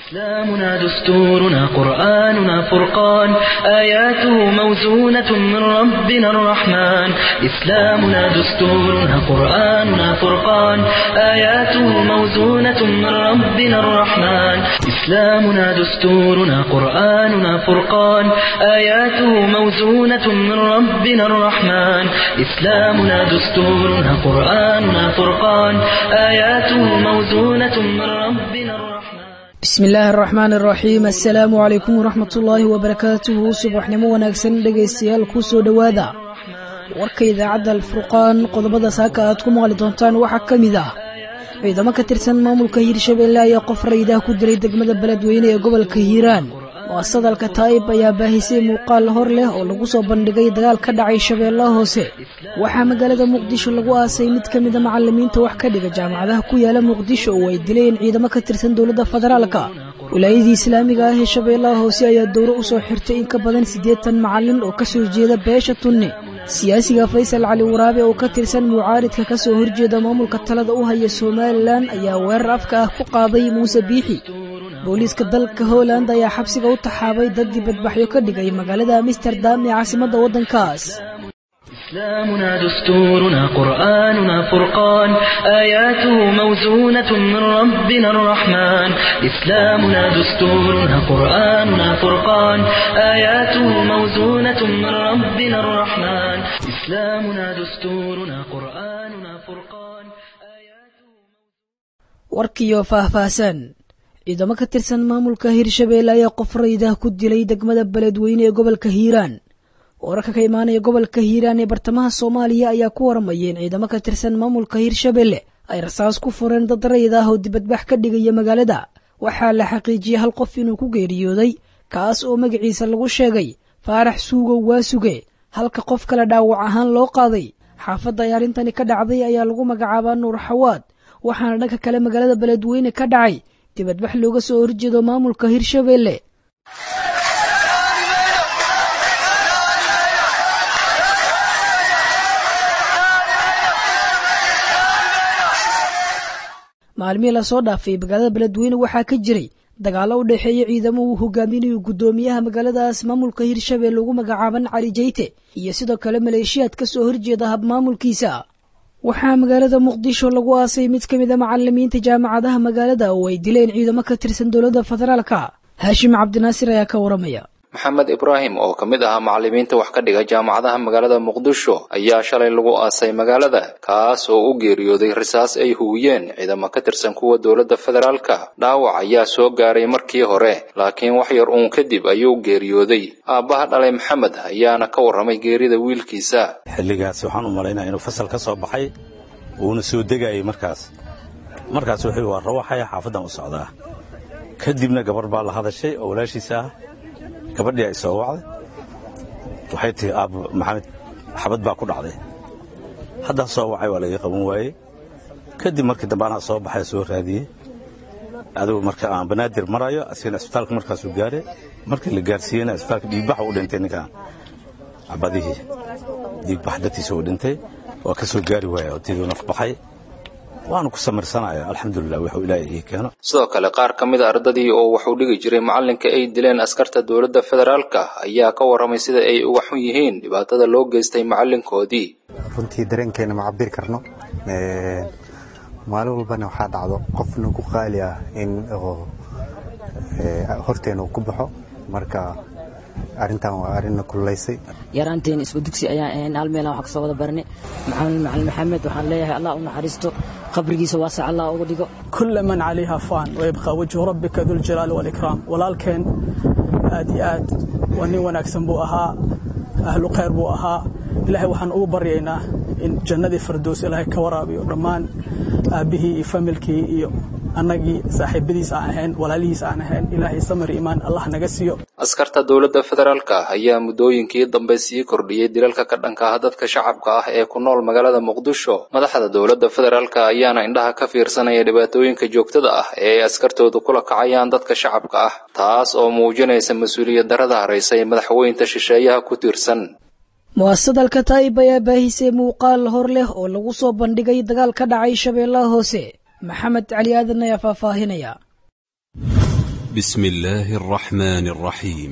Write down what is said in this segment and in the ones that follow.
إسلامنا دستورنا قرآننا فرقان آياته موزونة من ربنا الرحمن إسلامنا دستورنا قرآننا فرقان آياته موزونة من ربنا الرحمن إسلامنا دستورنا قرآننا فرقان آياته موزونة من ربنا الرحمن إسلامنا دستورنا قرآننا فرقان آياته موزونة من ربنا الرحمن bismi illaahi araxmaan araxiim assalaamu calaykum waraxmat ullaahi wabarakaatuhu subaxnimo wanaagsan dhegaystayaal kuu soo dhowaada warka idaacadda alfurqaan qodobada saaka aad ku maqli doontaan waxaa ka mid ah ciidamo ka tirsan maamulka hiirshabeelle ayaa qof raydaha ku diray degmada beledweyne ee gobolka hiiraan mu'asadalka taa'ib ayaa baahisay muuqaal hor leh oo lagu soo bandhigay dagaal ka dhacay shabeellaha hoose waxaa magaalada muqdisho lagu aasay mid ka mida macalimiinta wax ka dhiga jaamacadaha ku yaala muqdisho oo ay dileen ciidamo ka tirsan dowladda federaalka wilaayadii islaamiga ah ee shabeellaha hoose ayaa dowro u soo xirtay in ka badan siddeetan macalin oo ka soo jeeda beesha tunne siyaasiga faysal cali waraabe oo ka tirsan mucaaridka ka soo horjeeda maamulka talada u haya somalilan ayaa weerar afka ah ku qaaday muuse biixi booliiska dalka holand ayaa xabsiga u taxaabay dad dibadbaxyo ka dhigay magaalada amsterdam ee caasimadda waddankaas إسلامنا دستورنا قرآننا فرقان آياته موزونة من ربنا الرحمن إسلامنا دستورنا قرآننا فرقان آياته موزونة من ربنا الرحمن إسلامنا دستورنا قرآننا فرقان آياته warkiyo faahfaahsan ciidamo ka tirsan maamulka hiirshabeelle ayaa qof raydah ku dilay degmada beledweyne ee gobolka hiiraan wararka ka imaanaya gobolka hiiraan ee bartamaha soomaaliya ayaa ku waramayeen ciidamo ka tirsan maamulka hiirshabeelle ay rasaas ku fureen dad rayd ah oo dibadbax ka dhigaya magaalada waxaa la xaqiijiyey hal qof inuu ku geeriyooday kaas oo magaciisa lagu sheegay faarax suugow waa suge halka qof kale dhaawac ahaan loo qaaday xaafadda ay arrintani ka dhacday ayaa lagu magacaabaa nuur xawaad waxaana dhanka kale magaalada beledweyne ka dhacay dibadbax looga soo horjeedo maamulka hiirshabeelle maalmihii lasoo dhaafay magaalada beledweyne waxaa ka jiray dagaallo u dhexeeya ciidamo uu hogaaminayo guddoomiyaha magaaladaas maamulka hiirshabeelle ugu magacaaban cali jayte iyo sidoo kale maleeshiyaad ka soo horjeeda habmaamulkiisa waxaa magaalada muqdisho lagu aasay mid ka mid a macalimiinta jaamacadaha magaalada oo ay dileen ciidamo ka tirsan dowladda federaalka haashim cabdinaasir ayaa ka waramaya maxamed ibraahim oo ka mid ahaa macalimiinta wax ka dhiga jaamacadaha magaalada muqdisho ayaa shalay lagu aasay magaalada kaas oo u geeriyooday risaas ay huwiyeen ciidamo ka tirsan kuwa dowladda federaalka dhaawac ayaa soo gaaray markii hore laakiin wax yar uun kadib ayuu geeriyooday aabbaha dhalay maxamed ayaana ka warramay geerida wiilkiisa xilligaas waxaan u malaynaya inuu fasal ka soo baxay uuna soo degayay markaas markaas wuxuu waa rawaxaya xaafaddan u socdaa kadibna gabar baa la hadashay oo walaashiisa ah gabadhii ay soo wacday waxay tihi aab maxamed xabad baa ku dhacday haddaa soo wacay waa laga qaban waayey kadib markii dambe anaa soo baxay soo raadiyey adigu marka aan banaadir marayo asigana isbitaalka markaasuu gaaray markii la gaarsiiyeyna isbitaalka dhiigbax u dhintay ninkan cabadihii dhiigbax dartiisa uu dhintay waa ka soo gaari waaya oo tiduu naf baxay waanu ku samirsanaya alxamdulilah wuxuu ilaahay ii keeno sidoo kale qaar ka mid a ardadii oo waxuu dhigi jiray macallinka ay dileen askarta dowladda federaalka ayaa ka warramay sida ay uga xun yihiin dhibaatada loo geystay macallinkoodii runtii dareenkeena ma cabiri karno maalin walbana waxaa dhacdo qof nagu qaali ah in horteena uu ku baxo marka arrintan waa arrinna kululaysay yaraanteen isku dugsi ayaan ahayn hal meelaan wax ka soo wada barnay maxamed macalin maxamed waxaan leeyahay allah u naxariisto qabrigiisa waasac allah uga dhigo كل من عليها فان ويبقى وجه ربك ذو الجلال والإكرام walaalkeen aad iyo aad waa nin wanaagsan buu ahaa ahlu khayr buu ahaa ilaahay waxaan ugu baryaynaa in jannadii fardows ilaahay ka waraabiyo dhammaan aabbihii iyo familkii iyo annagii saaxiibadiis aan ahayn walaalihiis aan ahayn ilaahay samir iimaan allah naga siiyo askarta dowladda federaalka ayaa muddooyinkii dambe sii kordhiyey dilalka ka dhanka ah dadka shacabka ah ee ku nool magaalada muqdisho madaxda dowladda federaalka ayaana indhaha ka fiirsanaya dhibaatooyinka joogtada ah ee ay askartoodu kula kacayaan dadka shacabka ah taas oo muujinaysa mas-uuliyad darada haraysay madaxweynta shisheeyaha ku tiirsan mu'asadalka taa'ib ayaa baahisay muuqaal hor leh oo lagu soo bandhigay dagaal ka dhacay shabeellaha hoose maxamed cali aadan ayaa faahfaahinaya بسم الله الرحمن الرحيم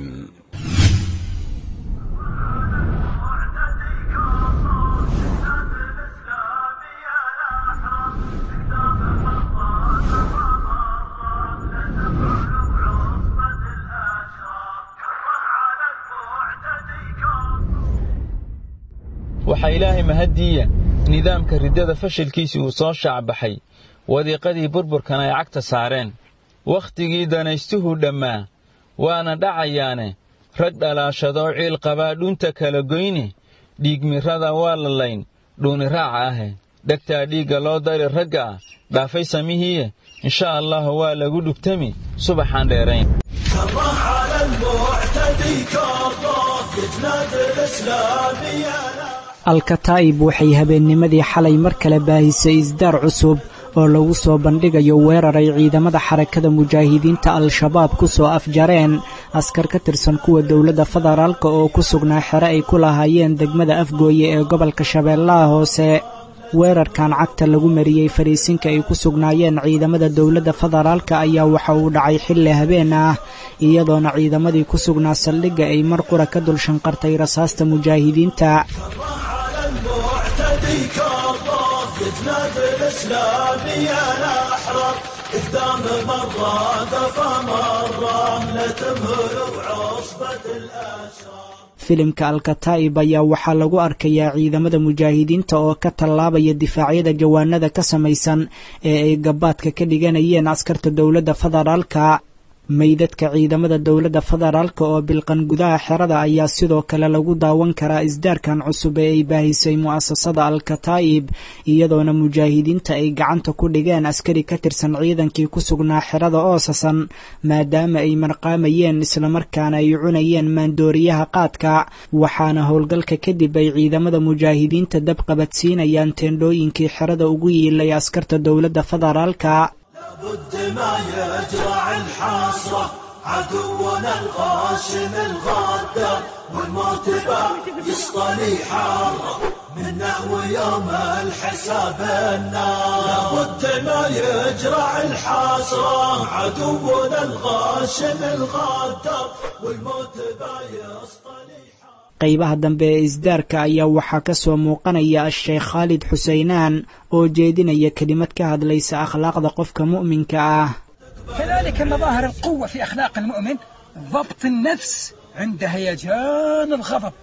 waxaa ilaahay mahaddiiya nidaamka riddada fashilkiisii uu soo shaacbaxay wadiiqadii burburkan ay cagta saareen wakhtigii danaystuhu dhammaa waana dhacayaane rag dhalaashadoo ciil qabaa dhunta kala goyne dhiigmirrada waa la layn dhuuniraaca ahe dhegtaa dhiigga loo dari ragga ah dhaafay samihiiye insha allah waa lagu dhugtami subaxaan dheerayn alkataa'ib waxay habeennimadii xalay mar kale baahisay isdaar cusub oo lagu soo bandhigayo weerar ay ciidamada xarakada mujaahidiinta al-shabaab ku soo afjareen askar ka tirsan kuwa dowladda federaalka oo ku sugnaa xere ay ku lahaayeen degmada afgooye ee gobolka shabeellaha hoose weerarkan cagta lagu mariyey fariisinka ay ku sugnaayeen ciidamada dowladda federaalka ayaa waxa uu dhacay xilli habeen ah iyadoona ciidamadii ku sugnaa saldhigga ay mar qura ka dul shanqartay rasaasta mujaahidiinta filimka alkataa'ib ayaa waxaa lagu arkayaa ciidamada mujaahidiinta oo ka tallaabaya difaacyada jawaanada ka samaysan ee ay gabaadka ka dhiganayeen askarta dowladda federaalka meydadka ciidamada dowladda federaalka oo bilqan gudaha xerada ayaa sidoo kale lagu daawan karaa isdaarkan cusub ee ay baahisay mu'asasada al-kataa'ib iyadoona mujaahidiinta ay gacanta ku dhigeen askari ka tirsan ciidankii ku sugnaa xerada oosasan maadaama ay marqaamayeen islamarkaana ay cunayeen maandooriyaha qaadka waxaana howlgalka kadib ay ciidamada mujaahidiinta dab qabadsiinayaan teendhooyinkii xerada ugu yiilay askarta dowladda federaalka بد ما يجرع الحسرة عدونا الغاشم الغدار والموت يسطني حارة من نحو يوم الحساب النار لابد ما يجرع الحسرة عدونا الغاشم الغدار والموت يسطني qaybaha dambe ee isdaarka ayaa waxaa ka soo muuqanaya a-sheekh khaalid xuseynaan oo jeedinaya kelimad ka hadlaysa akhlaaqda qofka mu'minka ah كذلك مظاهر القوة في أخلاق المؤمن ضبط النفس عند هيجان الغضب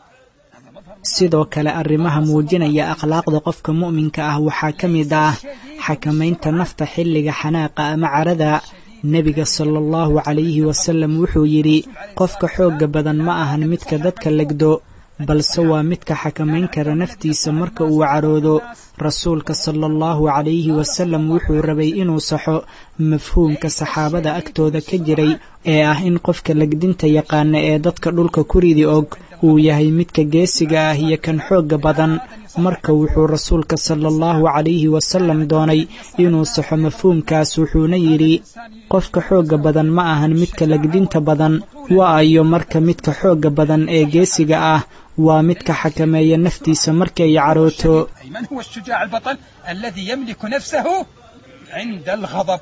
sidoo kale arrimaha muujinaya akhlaaqda qofka mu'minka ah waxaa ka mid ah xakamaynta nafta xilliga xanaaqa ama carada nebiga sala allahu calayhi wasalam wuxuu yidhi qofka xoogga badan ma ahan midka dadka legdo balse waa midka xakamayn kara naftiisa marka uu caroodo rasuulka sala allahu calayhi wasalam wuxuu rabay inuu saxo mafhuumka saxaabada agtooda ka jiray ee ah in qofka legdinta yaqaana ee dadka dhulka ku ridi og uu yahay midka geesiga ah iyo kan xoogga badan marka wuxuu rasuulka sala allahu calayhi wasalam doonay inuu saxo mafhuumkaas wuxuuna yidhi qofka xoogga badan ma ahan midka legdinta badan waayo marka midka xoogga badan ee geesiga ah waa midka xakameeya naftiisa markay carooto من هو الشجاع البطل الذي يملك نفسه عند الغضب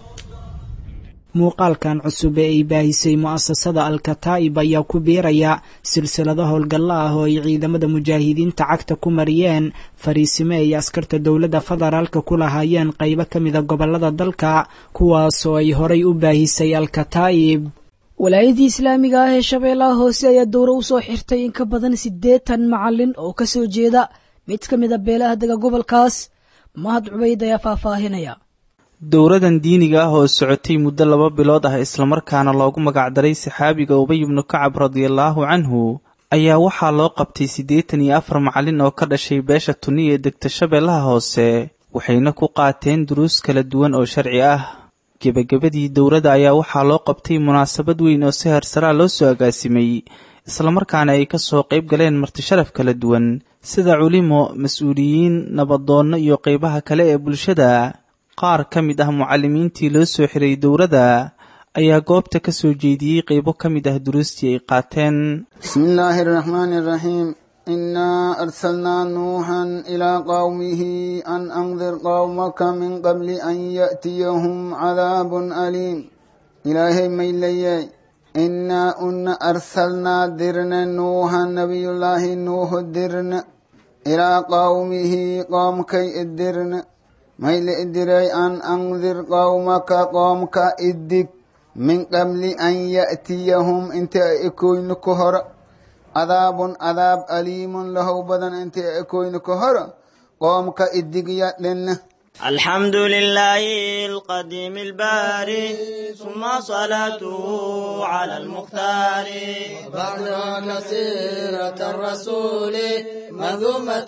muuqaalkan cusub ee ay baahisay mu'asasada al-kataa'ib ayaa ku biiraya silsilado howlgalla ah oo ay ciidamada mujaahidiinta cagta ku mariyeen fariisime ay askarta dowladda federaalka ku lahaayeen qaybo ka mida gobollada dalka kuwaasoo ay horay u baahisay al-kataa'ib walaayadii islaamiga ah ee shabeellaha hoose ayaa dowro u soo xirtay in ka badan siddeetan macalin oo ka soo jeeda mid ka mid a beelaha dega gobolkaas mahad cubayd ayaa faahfaahinaya dowradan diiniga ah oo socotay muddo laba bilood ah islamarkaana loogu magacdaray saxaabiga ubay ibnu kacab radiallaahu canhu ayaa waxaa loo qabtay siddeetan iyo afar macallin oo ka dhashay beesha tuni ee degta shabeellaha hoose waxayna ku qaateen duruus kala duwan oo sharci ah gebagabadii dowladda ayaa waxaa loo qabtay munaasabad weyn oo si harsaraa loo soo agaasimay islamarkaana ay ka soo qayb galeen martisharaf kala duwan sida culimo mas-uuliyiin nabadoonno iyo qaybaha kale ee bulshada qaar ka mid ah mucallimiintii loo soo xiray dowladda ayaa goobta ka soo jeediyey qaybo ka mid ah duruustii ay qaateen bismi illaahi araxmaani araxiim innaa arsalnaa nuuxan ilaa qowmihi an andir qowmaka min qabli an ya'tiyahum cadaabun aliim ilaahay mayleyey innaa una arsalnaa dirne nuuha nabiyullaahi nuuhu dirne ilaa qawmihi qoomkay idirne mayle idirey an andir qawmaka qoomka idig min qabli an ya'tiyahum inta ay ekoyno ka hora cadaabun cadaab aliimun lahow badan inta ay ekoyno ka hora qoomka idigya dhinne الحمد لله القديم الباري ثم صلاته على المختار بعدها كثيرة الرسول مذومة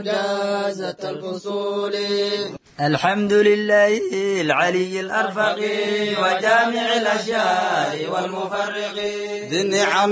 مجازة الفصول الحمد لله العلي الأرفق وجامع الأشياء والمفرق ذي النعم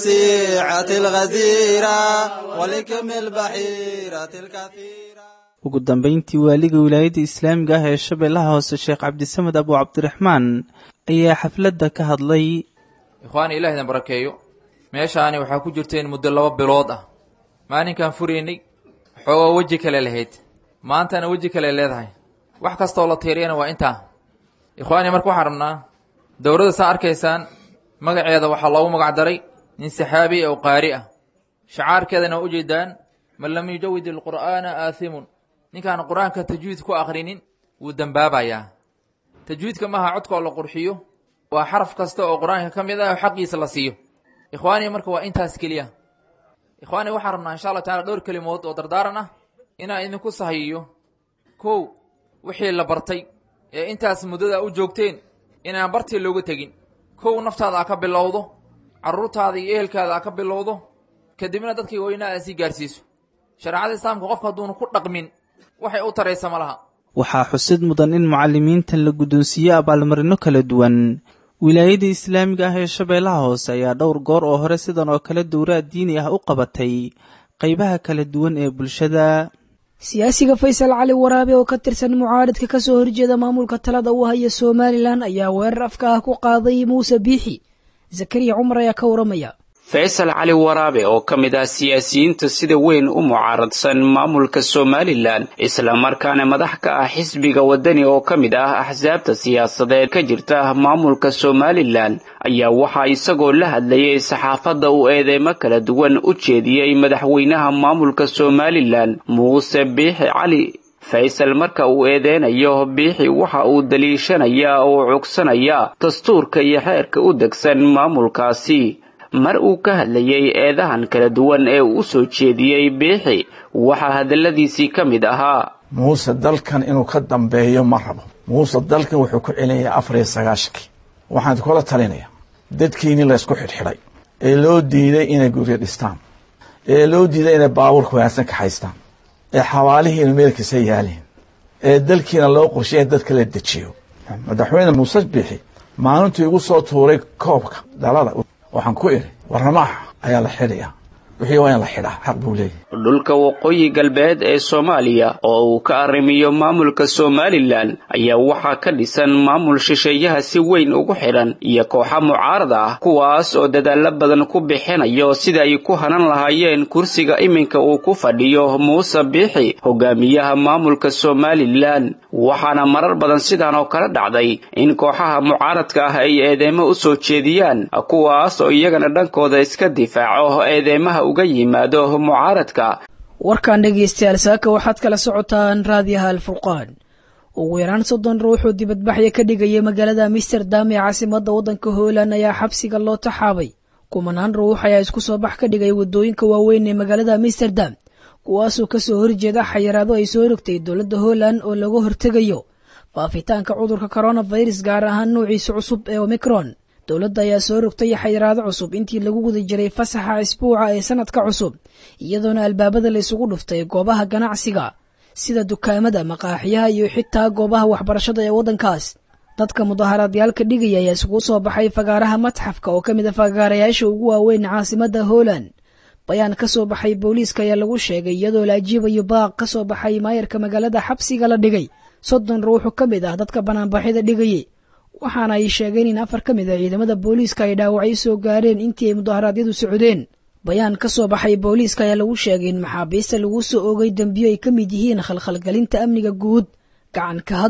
الوسيعة الغزيرة ولكم البحيرة الكثيرة ugu dambayntii waaliga wilaayadda islaamiga ah ee shabeellaha hoose sheekh cabdisamed abu cabdiraxmaan ayaa xafladda ka hadlay ikhwaani ilaah idin barakeeyo meeshaani waxaa ku jirteen muddo laba bilood ah maalinkaan furaynay xoogoo weji kale lahayd maantana weji kale leedahay wax kastaoo la tiiriyana waa intaa ikhwaani marka waxaan rabnaa dowladda saa arkaysaan magaceeda waxaa loogu magac daray nin saxaabi oo qaari ah shacaarkeedana waa ujeedaan man lam yujawid ilqur'aana aathimun ninkaan qur-aanka tajwiid ku akhrinin wuu dembaabayaa tajwiidka maaha codkoo la qurxiyo waa xaraf kasta oo qur-aanka ka mid ah oo xaqiisa la siiyo ikhwaani marka waa intaas keliya ikhwaani waxaan rabnaa insha allah tacala dhowr kelimood oo dardaaran ah inaan idinku sahayiyo kow wixii la bartay ee intaas muddada u joogteen inaan bartii looga tegin kow naftaada a ka bilowdo carruurtaada iyo ehelkaada a ka bilowdo kadibna dadkii weynaa aa sii gaarsiiso shareecada islaamka qofka hadduunu ku dhaqmin waxay u taraysa ma laha waxaa xusid mudan in mucalimiintan la guddoonsiiyey abaalmarino kala duwan wilaayada islaamiga ah ee shabeellaha hoose ayaa dhowr goor oo hore sidan oo kale dowraad diini ah u qabatay qaybaha kala duwan ee bulshada siyaasiga faysal cali waraabe oo ka tirsan mucaaridka ka soo horjeeda maamulka talada u haya somalilan ayaa weerar afka ah ku qaaday muuse biixi zakariya cumar ayaa ka waramaya faysal cali waraabe oo ka mid ah siyaasiyiinta sida weyn u mucaaradsan maamulka somalilan islamarkaana madax ka ah xisbiga waddani oo ka mid ah axsaabta siyaasadeed ka jirta maamulka somalilan ayaa waxaa isagoo la hadlayay saxaafadda uu eedeymo kala duwan u jeediyey madaxweynaha maamulka somalilan muuse biixi cali faysal marka uu eedeynayo biixi waxa uu daliishanayaa oo cugsanayaa dastuurka iyo xeerka u degsan maamulkaasi mar uu ka hadlayey eedahan kala duwan ee uu u soo jeediyey biixi waxaa hadalladiisii ka mid ahaa muuse dalkan inuu ka dambeeyo ma rabo muuse dalkan wuxuu ku celinayaa afar iyo sagaashankii waxaan kula talinayaa dadkiini laysku xidhxidhay ee loo diiday inay guryo dhistaan ee loo diiday inay baabuurka wanaagsan ka haystaan ee xawaalihiina meelkiisa yaaliin ee dalkiina loo qorsheya dadka la dejiyo madaxweyne muuse biixi maalintuu igu soo tuuray koobka dhalada waxaan ku idhi warramaaxa ayaa la xidhayaa wixii waa in la xidhaa xaq buu leeyahy dhulka waqooyi galbeed ee soomaaliya oo uu ka arrimiyo maamulka somalilan ayaa waxaa ka dhisan maamul shisheeyaha si weyn ugu xidhan iyo kooxa mucaarad ah kuwaas oo dadaallo badan ku bixinayo sida ay ku hanan lahaayeen kursiga iminka uu ku fadhiyo muuse biixi hogaamiyaha maamulka somalilan waxaana marar badan sidan oo kale dhacday in kooxaha mucaaradka ah ay eedeymo u soo jeediyaan kuwaas oo iyagana dhankooda iska difaaco eedeymaha uga yimaado mucaaradka warkan dhegaystayaal saaka waxaad kala socotaan raadiyaha alfurqaan ugu yaraan soddon ruuxuu dibadbaxya ka dhigaya magaalada amsterdam ee caasimadda waddanka hooland ayaa xabsiga loo taxaabay kumanaan ruux ayaa isku soo bax ka dhigay waddooyinka waaweyn ee magaalada amsterdam kuwaasoo kasoo horjeeda xayiraado ay soo rogtay dowladda hooland oo laga hortegayo faafitaanka cudurka coronavirus gaar ahaan nuuciisa cusub ee omicron dowladda ayaa soo rogtay xayiraado cusub intii lagu guda jiray fasaxa isbuuca ee sanadka cusub iyadoona albaabada la isugu dhuftay goobaha ganacsiga sida dukaamada maqaaxiyaha iyo xitaa goobaha waxbarashada ee waddankaas dadka mudaharaadyaalka dhigaya ayaa isugu soo baxay fagaaraha matxafka oo ka mid a fagaarayaasha ugu waaweyn caasimadda hooland bayaan ka soo baxay booliiska ayaa lagu sheegay iyadoo la ajiibayo baaq ka soo baxay maayarka magaalada xabsiga la dhigay soddon ruuxu ka mid ah dadka banaanbaxyada dhigayay waxaana ay sheegeen in afar ka mid a ciidamada booliiska ay dhaawacyo soo gaareen intii ay mudaharaadyadu socdeen bayaan ka soo baxay booliiska ayaa lagu sheegay in maxaabiista lagu soo oogay dembiyo ay ka mid yihiin khalkhalgelinta amniga guud gacan ka hadal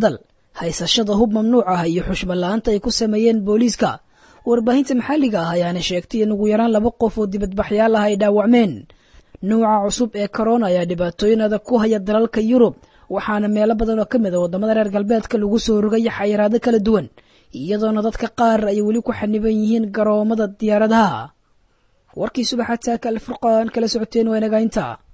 haysashada hub mamnuuc ah iyo xushmala-aanta ay ku sameeyeen booliiska warbaahinta maxalliga ah ayaana sheegtay in ugu yaraan laba qof oo dibadbaxyaal ah ay dhaawacmeen nuuca cusub ee korona ayaa dhibaatooyin adag ku haya dalalka yurub waxaana meelo badan oo ka mid a waddamada reer galbeedka lagu soo rogaya xayiraado kala duwan iyadoona dadka qaar ay weli ku xaniban yihiin garoomada diyaaradaha warkii subaxa taaka alfurqaan kala socoteen waa inagainta